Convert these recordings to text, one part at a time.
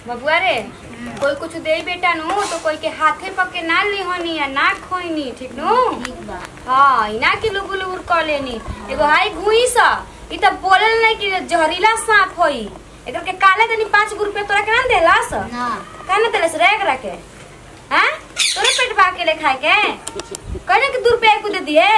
बबुआ रे कोई कुछ दे बेटा नु तो कोई के हाथे पके ना लिहनी या ना खोइनी ठीक नु ठीक बा हाँ इना के लुगु लुगुर कर लेनी एगो हाई घुई सा ई त बोलल नहीं कि जहरीला सांप होई एकर के काले तनी पाँच गो रुपया तोरा के ना देलास ना का ना देलस रे एकरा के हैं तोरे पेट भा के ले खाए के कहने के दू रुपया को दे दिए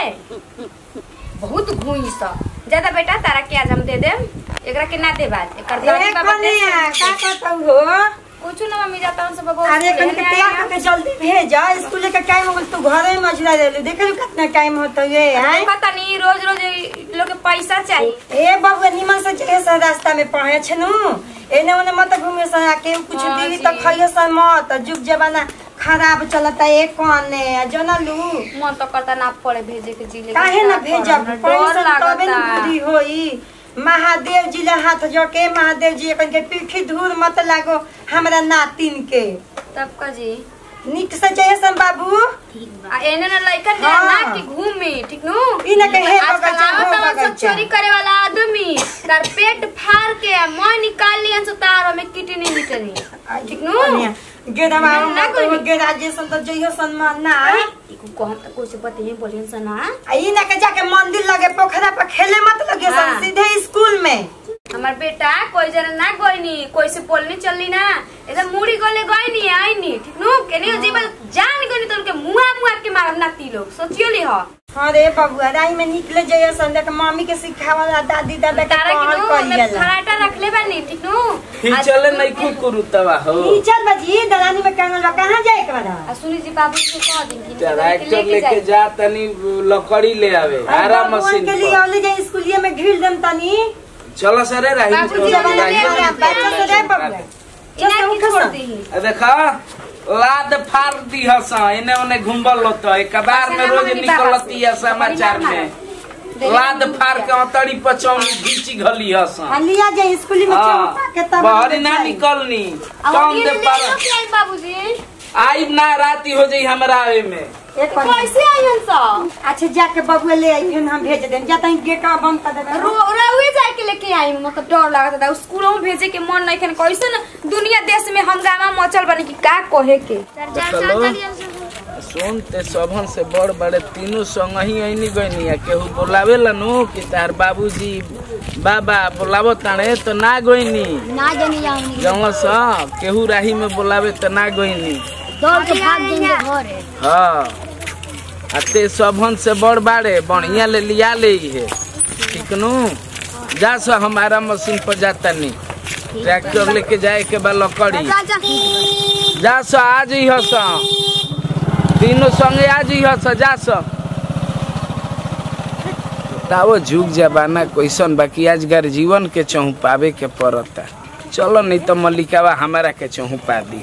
बहुत घुई सा ज्यादा बेटा तारा के आज हम दे देम एकरा के ना दे बात एकर दादी ए बाबा दे कन्या का करतौ हो कुछ ना मम्मी जाता हूं सब बाबू अरे कन के तैयार करके जल्दी भेज स्कूल के टाइम हो गइल तू घरे में मजरा देलू देख लू कितना टाइम होता ये हैं पता नहीं रोज रोज इ लोग के पैसा चाहिए ए बबुआ निमन से चले सा रास्ता में पढ़े छनु एने ओने मत घूमे सा आके कुछ हाँ दीदी जी। तो खइयो सा मत जुग जमाना खराब चलता ए कोने जनलू मन तो करता ना पड़े भेजे के जिले काहे ना भेजब डर पैसा तबे न लागता बुद्धि होई महादेव जी ला हाथ जोड़ के महादेव जी अपन के पीठी धूर मत लागो हमरा नातिन के तब का जी निक से चाहिए सन बाबू ठीक बा आ एने ना लइका हाँ। ना कि घूमे ठीक नु ई ना कहे आजकल बगैचा, आवत हो आवत सब बगैचा। चोरी करे वाला आदमी तार पेट फाड़ के मैं निकाल लियन से तार में किडनी मिटनी ठीक नु गेदवा ना कोई- गेदा जे सन तो जइयो सन मन ना इको कहम त कोई से बतिए बोलियन से ना आ ई ना के जाके मंदिर लगे पोखरा पर खेले मत लगे हाँ। सन सीधे स्कूल में हमार बेटा कोई जना ना गईनी कोई से बोलनी चलनी ना एकदम मुड़ी गले गईनी आईनी ठीक नु केनी जीवन जान गईनी तो उनके मुआ मुआ के मारम ना ती लोग सोचियो ली हो अरे बबुआ राई में निकले जइयो सन देख मम्मी के सिखावला दादी दादा के तारा कहल की नु मैं करियला फराटा रखले बानी ठीक नु ही आ- चले नहीं खूब करू तवा हो ई चल बजी दलानी में कांगल बा कहां जाए के बड़ा आ सुनी जी बाबू से कह दिन कि ट्रैक्टर लेके जा तनी लकड़ी ले आवे आरा मशीन के लिए पर औले जाए स्कूलिया में घिल देम तनी चलो सरे राही बाबूजी, चलो, अब राही ले में आ, बच्चा से जाए बबुआ इना की छोड़ दी आ देखा लाद फाड़ दी हस एने ओने घुमबल होत कबार में रोज निकलती है समाचार में लाद फाड़ के अतड़ी पचौनी घीची घली हस हाँ लिया जाए स्कूली में चौपा के तब बहरी ना निकलनी अब कम ये दे ले पर लो कि आई बाबूजी आई ना राती हो जाई हमरा आवे में एक बार कैसे आई हम सब अच्छा जाके बबुआ ले आई फिर हम भेज देम जाता है गेट बंद कर देबे रो रउए जाए के लेके आई मतलब डर लागत था स्कूलों में भेजे के मन नहीं खन कैसे न दुनिया देश में हंगामा मचल बने कि का कहे के चलो सुन ते सबन से बड़ बड़े तीनों संग ही ऐनी गईनी है केहू बोलावे नु कि तार बाबूजी बाबा बोलावो ताणे तो ना गईनी ना जानी जाऊंगी जौन सा केहू राही में बोलावे तो ना गईनी दौड़ के भाग देंगे घर है हाँ आ ते सबन से बड़ बाड़े बढ़िया ले लिया ले है ठीक नु जा सा हमारा मशीन पर जाता नहीं ट्रैक्टर लेके जाए के बा लकड़ी जा सा आज ही हस तीनों संगे आज ही हस जा सा तावो झुक जबाना कैसन बाकी आज घर जीवन के चौपावे के पड़ता चलो नहीं तो मल्लिकावा हमारा के चौपा दी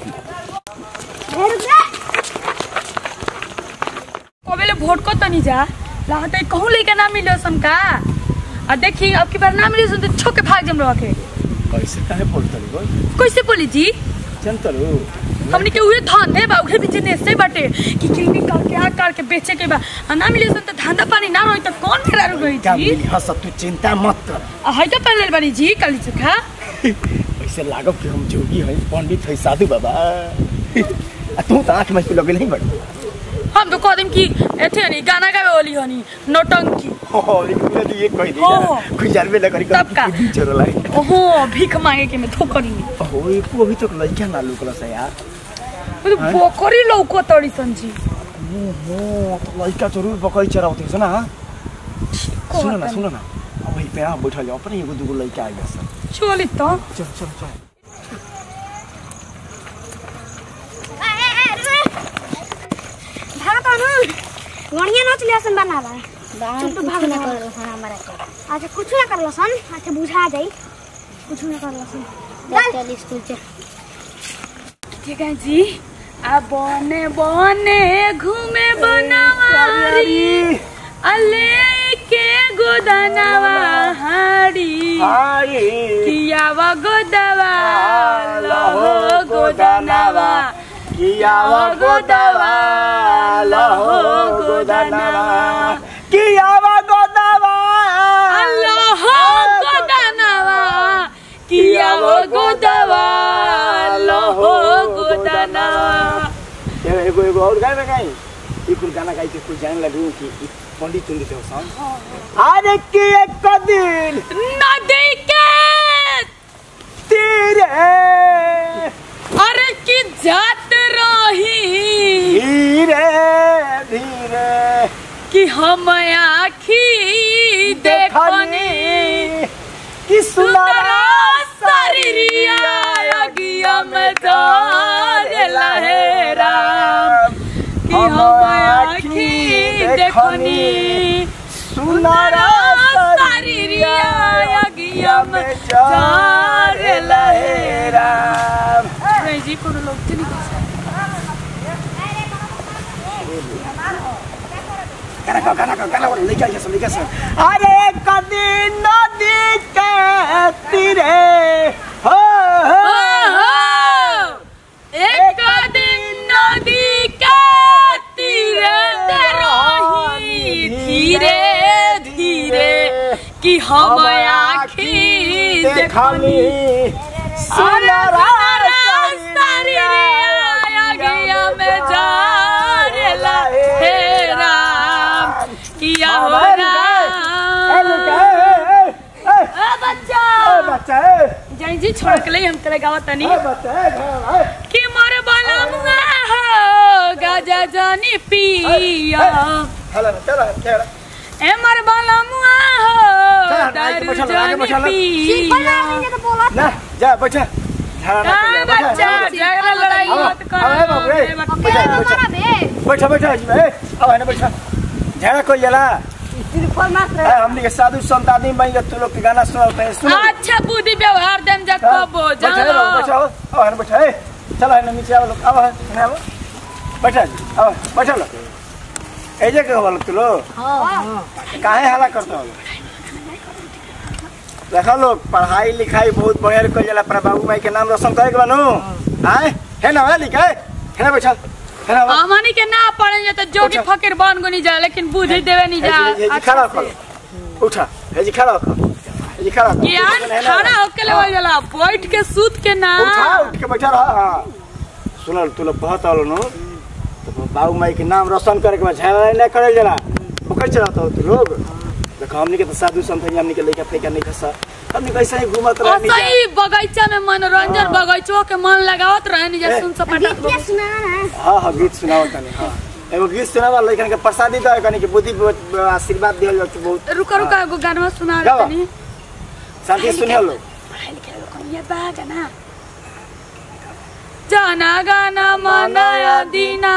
कबेले भोट को तनी जा लागत है कहूँ लेके ना मिलो सन का आ देखी अब की बार ना मिले सन तो छोके भाग जम रहा के कैसे काहे बोलतरी गो कैसे बोली जी जनतरू हमने के उहे धंधे बा उहे भी जने से बाटे कि किलनी करके आ करके बेचे के बा आ ना मिले सन तो धंधा पानी ना रही तो कौन फेरा रही का जी मिली हस तू चिंता मत कर आ है का पहले बानी जी काली चोखा ऐसे लागो कि हम जोगी हई पंडित हई साधु बाबा आ तू तो आंख में लगे नहीं बड़ हम तो कह देम कि एथे हनी गाना गावे वाली हनी नौटंकी हो लेकिन ये कह दी हो। गुजार में लकड़ी तब का? चोर लाई ओहो भीख मांगे के मैं ठोकरी में हो ये को अभी तक लड़का ना लुकला से यार वो तो बोकरी लौको तड़ी सन जी हो तो लड़का जरूर बकरी चरावते छ ना सुन ना सुन ना अब वही पे आप बैठल जाओ अपने एगो दूगो लड़का आ गया सर चली तो चल चल चल भागत हनु गणिया नाच लिया सन बनाला चुप तो भाग ना कर सन हमारा के अच्छा कुछ ना करलो सन अच्छा बुझा जाई कुछ ना करलो सन चल स्कूल चल ठीक है जी आ बने बने घूमे बनवारी अले के गोदनवा हाड़ी कियावा गोदवा लहो गोदनवा कियावा गोदवा लहो गोदनवा कियावा गोदवा लहो गोदनवा कियावा गोदवा लहो और गाय में गाई ई कुल गाना गाई के कुल जाने लगू कि ई पंडित तुंडित हो सन अरे कि एक दिन नदी के तेरे अरे की जात रही धीरे धीरे कि हम आखी देखनी कि सुंदरा शरीरिया अगिया में डाल लहेरा कि हम आखी देखनी सुनरा शरीरिया अगिया में डाल लहेरा नहीं जी कोनो लोग तो नहीं गाना गा गाना गा गाना वाला लेके आइए सब लेके सब अरे कदी नदी के तीरे हो हो एक दिन नदी के तीरे रही धीरे धीरे कि हम आखी देखनी सुनरा गया में जा रे लहेरा किया हो बच्चा बच्चा जय जी छोड़ के लिए हम तेरे गाँव तनी बच्चा कि मोर बलमुआ हो गाजा जानी पिया चलो चलो चलो ए मोर बलमुआ हो चल, आगे दारू बैठा लो, आगे जानी बैठा लो। पिया तो बोला ना जा बैठा झाड़ा का ना कर, बच्चा बैठा, झगड़ा लड़ाई आओ, मत आओ, आओ, बाबू, ए, कर बैठा, बैठा, बे बैठा बैठा जी ए अब है ना बैठा झाड़ा कोई जला ए, हमनी के साधु संत आदमी बन के तू लोग के गाना सुनाओ तो सुनो अच्छा बुद्धि व्यवहार देम जा हाँ, कबो बैठा है, जानो बैठा हो अब है ना बैठा ए चलो है ना नीचे आओ लोग अब है ना आओ बैठा जी अब बैठा लो ऐजे के बोलो तू लोग काहे हला करता हो देखा लोग पढ़ाई लिखाई बहुत बढ़िया कर जाला पर बाबू माई के नाम रोशन करे के बनू आए है ना है लिखा है ना बैठा है ना बा- हमनी के ना पड़े जा तो जोगी अच्छा। फकीर बन गो नहीं जा लेकिन बुद्धि देवे नहीं जा हेजी हेजी अच्छा खड़ा से। हो उठा हेजी खड़ा हो हेजी खड़ा हो ज्ञान है ना? खड़ा होके ले जाला बैठ के सूत के ना उठा उठ के बैठा रहा हाँ सुनल तू लोग बहुत आलो नो तो बाबू माई के नाम रोशन करे के बाद झगड़ा नहीं करे जरा ओकर चलाता हो तू लोग देखो हमनी के तो साधु संत है हमनी के लेके फेंका नहीं खसा हमनी कैसे ही घूमत और रहनी जा सही बगीचा में मनोरंजन बगीचो के मन लगावत रहे नहीं जा ए, सुन सपाटा गीत सुना ना हाँ हाँ गीत सुनावत तनी हाँ एगो गीत सुनावा लइकन के प्रसादी दो कनी के बुद्धि ब- आशीर्वाद दिहल जात बहुत रुका रुका एगो गाना सुना गावा। तनी शांति सुनियो लोग पढ़ाई लिखाई को कम ये बा गाना जाना गाना मनाया दीना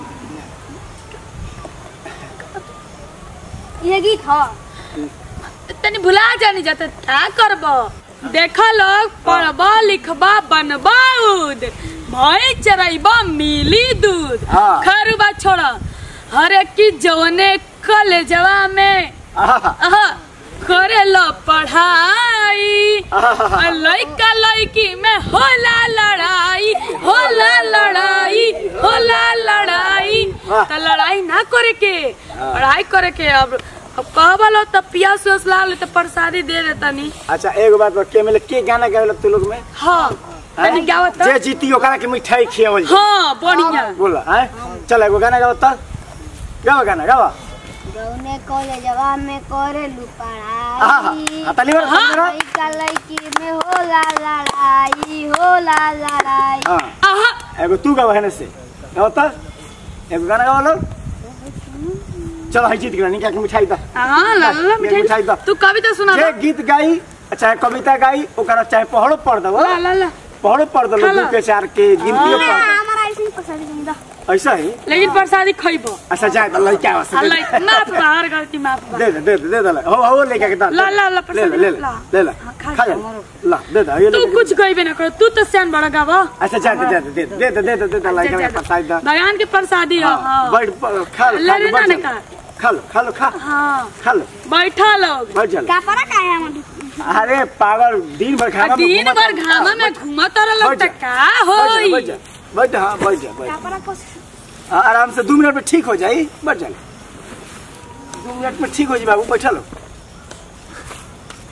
ये गीत ह तनी भुला जानी जाता क्या करब देखा लोग पढ़बा लिखबा बनबा उद भई चराइबा मिली दूध हाँ। खरुबा छोड़ा हर एक की जवने कलेजवा में आहा, आहा, करे लो पढ़ाई आहा, लइका लइकी में होला लड़ाई होला लड़ाई होला लड़ाई वाह। त लड़ाई ना करे के पढ़ाई करे के अब अब कहबलो त पियास उस ला ले त प्रसादी दे दे तनी अच्छा एगो बात बा, के मिले के गाना गावेला तू लोग में हाँ तनी गावत जे जीती ओकरा के मिठाई खियावल जाई। हाँ बढ़िया बोला हैं चल एगो गाना गाओ त गाओ गाना गाओ गौने कॉलेजवा में करे लू आहा पढ़ाई हाँ तनी बार तनी बार लइका लइकी में होला लड़ाई होला लड़ाई हां आहा एगो तू गाओ है से गाओ त एगो गाना गाओ लो चलो हाई जीत गया निका के मिठाई दा हाँ ला ला ये मिठाई मिठाई दो। तू कविता सुना जे गीत गाई चाहे कविता गाई ओकरा चाहे पहड़ो पढ़ दबो ला ला ला पहड़ो पढ़ दलो हाला। दू के चार के गिनतियो पढ़ दो। हमारा ऐसे ही पसंद नहीं था ऐसा ही लेकिन प्रसादी खइबो अच्छा जाए तो लड़का आवाज से दे अल्लाह माफ बा हर गलती माफ बा दे दे दे दे दे दे हो हो लेके के दा ला, ला, ला, ले ले प्रसाद ले ला। ले ले हाँ, खा खा जा। जा ला दे दे ये तू लेके कुछ गइबे ना करो तू तो सियान बड़ा गावा अच्छा जा दे दे दे दे दे दे दे दे दे लड़का के प्रसाद दा भगवान के प्रसादी हो हाँ बैठ प- खा लो ले खा रे लो बैठ ना जा। का खा लो खा लो खा हाँ खा लो बैठा लोग बैठ जा कपड़ा का है हमारे अरे पागल दिन भर आ खाना में दिन घूमत भर रह- घामा हाँ, में बैठ- घूमत रह बैठ त जा। का बैठ जा, होई बैठ जा बैठ जा, हाँ बैठ जा बैठ जा। कपड़ा को हाँ, आराम से दो मिनट में ठीक हो जाई बैठ जा दो मिनट में ठीक हो जाए बाबू बैठा लो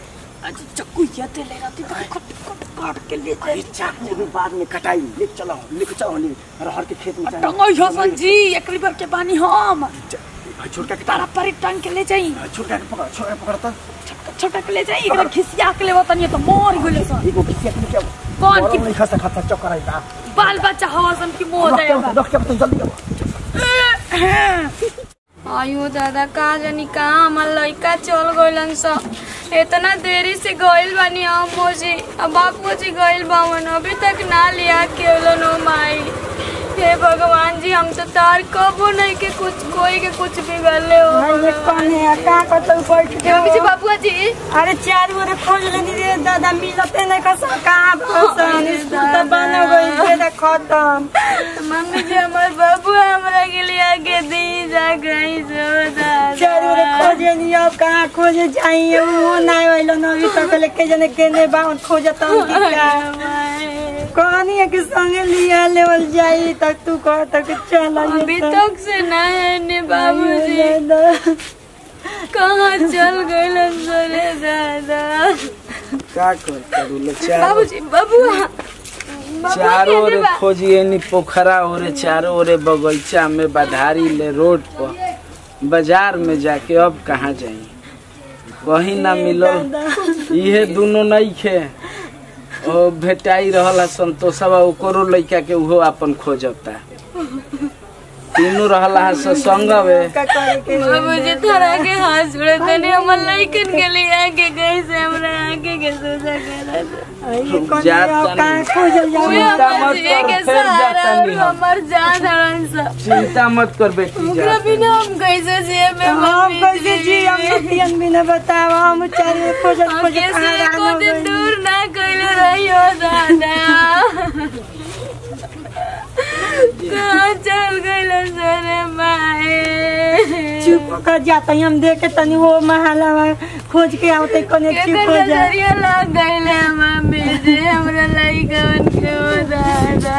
आज चक्कू ये ते ले रहती तो कट कट काट के ले अरे चाकू भी बाद में कटाई ले चलो लेके चलो ले अरहर के खेत में चाहिए टंगो यो संजी एकरी बार के बानी हम भाई छोटा के तारा पर टंग के ले जाई छोटा के पकड़ छोटा के पकड़ तो छोटा के ले जाई एकरा खिसिया के ले वतन तो मोर गइले सन एगो किसी के क्या कौन की नहीं खसा खसा चक्कर आई ता बाल बच्चा हवा सन की मोह दे रख के तो जल्दी आओ आयो दादा का जानी कहाँ हमार लइका चल गइलन स इतना देरी से गइल बानी हम मोजी अब बापू जी गइल बावन अभी तक ना लिया केवलन हो माई हे भगवान जी हम तो तार कबो नहीं के कुछ कोई के कुछ बिगड़ले हो ये कौने है का कतौ बैठ के हे पीछे बाबू जी अरे चार गोरे खोज लेनी रे दादा मिलते नहीं कस कहाँ फसन स्कूल तो बन गई फेर खत्म मम्मी जी हमार बाबू हमरा के लिए आगे दी जा गई सो चार गोरे दादा खोजे नहीं अब कहाँ खोजे जाइए वो नहीं वालो न अभी तक लेके जाने केने बावन खोजत हम की का कहानी है कि संगे लिया लेवल जाई तक तू कह तक चल अभी तक से ना है ने बाबू जी कहाँ चल गए रे दादा का कर करू ले चार बाबूजी बबुआ चारों ओरे खोजिए नी पोखरा ओरे चारों ओरे बगीचा में बधारी ले रोड पर बाजार में जाके अब कहाँ जाई कहीं ना मिलल इहे दोनों नहीं खे ओ भेटाई रहल संतोषवा ओकरो लइका के उहो अपन खोजता तीनों रहला स संगवे का करे के बाबूजी थोड़ा के हाथ जोड़े तने हमर लइकन के लिए आके गई से हमरा आके के सोचा करा जात कहाँ तनी खोजल जाई चिंता मत बाबूजी कर के फिर सहारा जाता और नहीं हम हमर जान हरन सा चिंता मत कर बेटी ओकरा जा बिना हम कैसे जिए बे हम मम्मी कैसे जी हम पियन भी न बताव हम चार खोजत हम खोजत कैसे कहाँ एको रहना दिन गइल। दूर ना कइले रहियो दादा कहाँ चल गइल सरे माए चुप कर जाता हम देखे तनी वो महला खोज के आवते कोने चुप केकर हो जा नजरिया लग गइल है मम्मी जी हमरा लइकन के हो दादा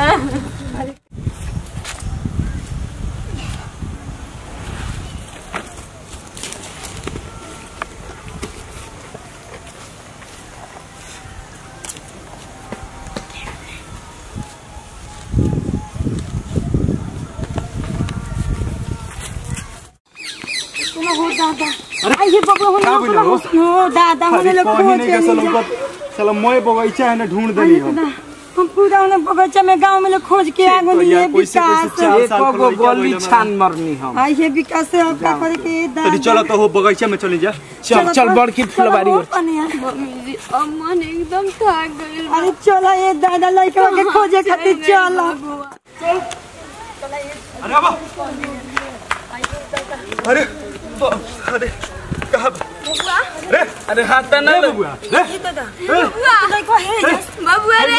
आइए बाबा हो हो दादा हमने लोग खोज के नहीं जा- चलो मोए बगीचा है ना ढूंढ देली हम हम पूरा उन्हें बगीचा में गांव में लोग खोज के आगो तो नहीं यार है कैसे- कैसे विकास चार एक साल गो पर लइका गोली भइल छान मरनी हम आई है विकास से अब का करे के तनी चलो तो हो बगीचा में चली जा चल चल बड़की फुलवारी ओर मम्मी जी अब मन एकदम थक गइल अरे चलो ये दादा लड़का के खोजे खातिर चलो अरे बाबा अरे ब- अरे कहाँ अरे अरे हाथ ना ए ले बबुआ ए बबुआ रे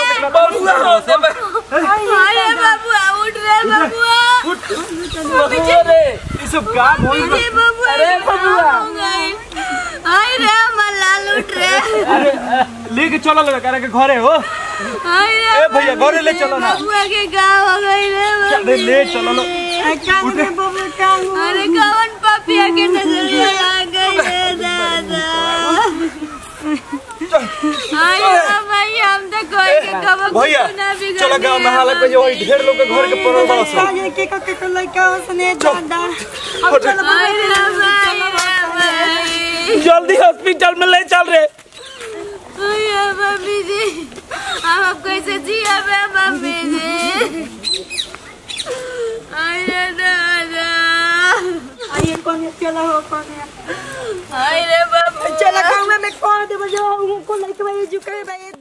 अरे बबुआ उठ रे बबुआ अरे ये सब काम होई बा- अरे बबुआ अरे बबुआ। हो गइल हाय रे हमर लाल उठ रे अरे लेके चलो लगा करे के घरे हो हाय रे ए भैया घरे ले चलो ना बबुआ के गाँव हो गइल रे अरे मम्मी ले चलो लो कान में बबे कान अरे कवन पपिया के नजरिया लग गई रे दादा हाय रे भैया हम तो कोई के कब भैया चलो गांव में हालत पे जो वही ढेर लोग के घर के पड़ल बा सब काजे के के के लड़का उसने दादा अब चलो हाय रे भाई रे भाई जल्दी हॉस्पिटल में ले चल रे भैया मम्मी जी हम अब कैसे जिया बे मम्मी जी हाय रे दादा आइए कोने चलो हो कोने हाय रे बाबू चलो गांव में कौन दे बजो उनको लड़का भाई झुके भाई